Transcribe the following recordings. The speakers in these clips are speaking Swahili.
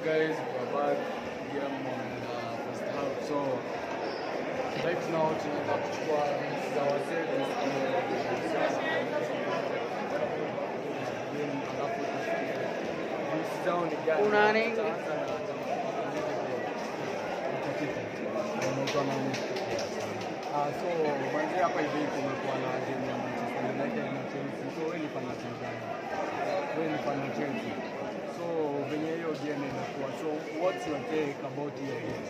guys, we're back game on uh, first half. So right now tunataka kuchukua za wasee tusikie game alafu tusikie views zao ni gani. Kuna nini? Tutaanza na Unaitwa nani? Ah, so manzi hapa hivi kumekuwa na game ya Manchester United na Chelsea. So wewe ni fan wa timu gani? Wewe ni fan wa Chelsea. So venye hiyo game inakuwa. So what's your take about hiyo game?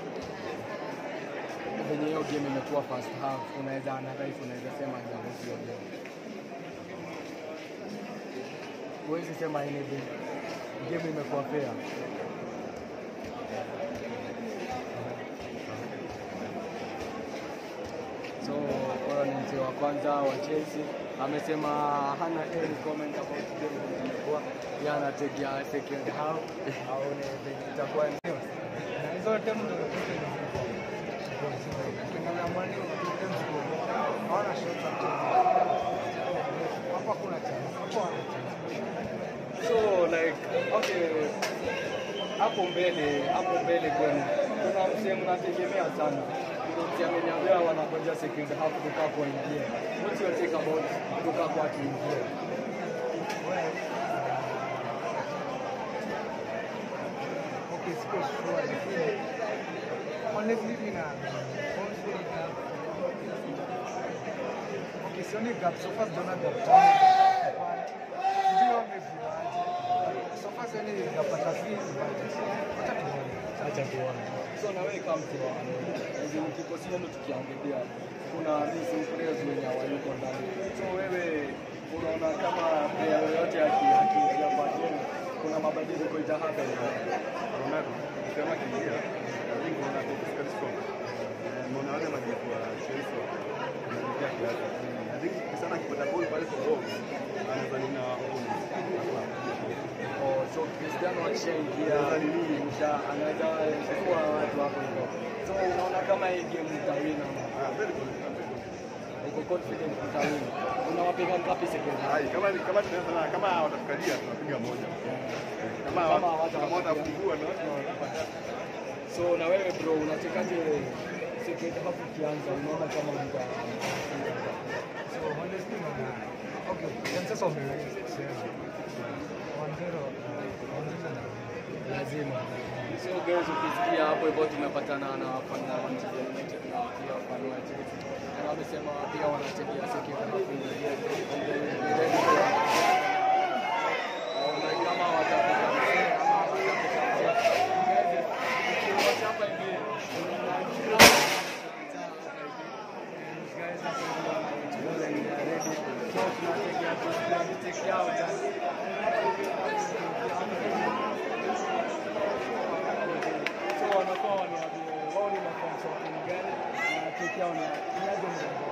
Venye hiyo game imekuwa first half, unaweza analyze, unaweza sema aje about hiyo game? Huwezi sema anything. Game imekuwa fair. So huyo ni mzee wa kwanza wa Chelsea amesema hana any comment about game venye imekuwa, yeye anategea second half aone venye itakuwa. zote mtu ukiangalia mwani hawana shot za kucheza. hapa kuna chance hapo wana chance So like okay, hapo mbele hapo mbele kwenu kuna msee mnategemea sana Kuna msee ameniambia wanangoja second half Lukaku aingie. What's your take about Lukaku akiingia? okay siko sure lakini honestly mimi na honestly na okay sioni gap so far sijaona gap sijui wameviaje so far sioni gap hata fees but wacha tuone Acha tuone. So na wewe kama mtu wa hizi kikosi yenu tukiangalia kuna missing players wenye hawayuko ndani. So wewe unaona kama player yoyote aki- akiingia kwa timu kuna mabadiliko ita happen. Ronaldo kama kiingia wingi wana physical strong. Eh, Mbona wale majibu wa Chelsea wanaingia kiasi. I think sana akipata ball pale kwa goal anaweza nina Oh, so Cristiano akishaingia msha anaweza chukua watu hapo hivyo. So unaona kama hii game mtawina ama Ah, very good. very good. uko confident mtawina. Unawapiga ngapi second half? Hai, kama kama tunaweza na kama watatukalia tunapiga moja. Kama Kama wat- kama hawata- watafungua na tunapata. So na wewe bro unachekaje second half ikianza unaona kama mta so honestly naona okay chances of kucheza 1-0 1-0 lazima. So guys ukisikia hapo hivyo tumepatana na wafanya wa Manchester United na pia wafanya wa Chelsea. Na wamesema pia wanategea second half na kama watapiga mzee ama watapiga mzee. Guys, hapa hivi guys hapa hivi wanachukulia ni ready. So tunategea tunategea yao just So wanakuwa waniambie wao ni mafans wa timu gani na keki yao ni inaje mrengo.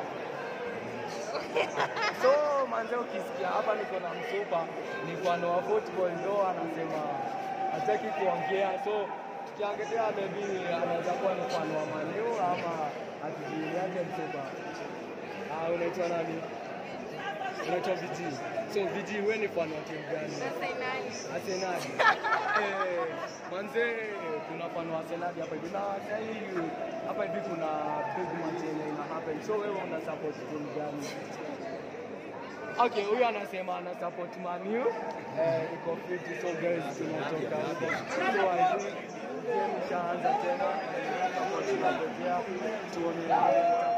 So manze, ukisikia hapa niko na msupa ni mfano wa football ndo anasema hataki kuongea, so tukiangalia maybe anaweza kuwa ni mfano wa Manu ama atijiaje msupa. Ah, unaitwa nani? Unaitwa VG. So VG, wewe ni mfano wa timu gani? Arsenal. Eh, manze kuna fan wa Arsenal hapa hivi na sasa hivi hapa hivi kuna big match yenye ina happen. So wewe una support timu gani? Okay, huyu anasema ana support Man U. Eh, iko fit so guys tunatoka hapo. So I think game ishaanza tena. Support tunapokea tuone